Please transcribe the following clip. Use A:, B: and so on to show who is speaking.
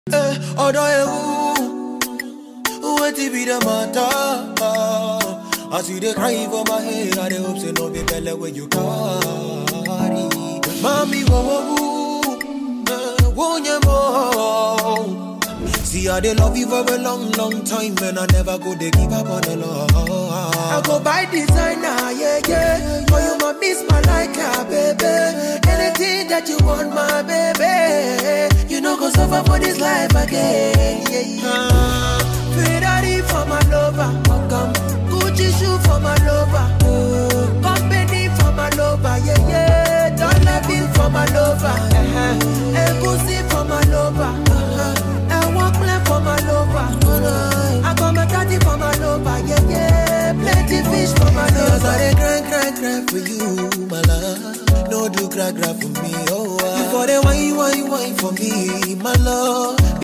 A: Eh, ọ̀dọ̀ ewu, wetin be the matter? As you dey cry for my head, I dey hope say no be belle wey you carry. Mami wo wo wo, eh, wo nye mo. See, I dey love you for a long, long time, and I never go dey give up on the love.
B: I go buy designer, yeah, yeah. For you, my miss my like a baby. Anything that you want, my baby. You know, go suffer for this life again, yeah, yeah. Ferrari for my lover, welcome. Gucci shoe for my lover, oh. Company for my lover, yeah, yeah. Dollar bill for my lover, uh-huh. Egusi for my lover, uh-huh. And one plan for my lover, uh-huh. I got my daddy for my lover, yeah, yeah. Plenty fish for my
A: Cause I
B: lover.
A: dey cry, cry, cry for you, my love. No do cry, cry for me, oh. ah. You for the wine, wine, wine for me, my love.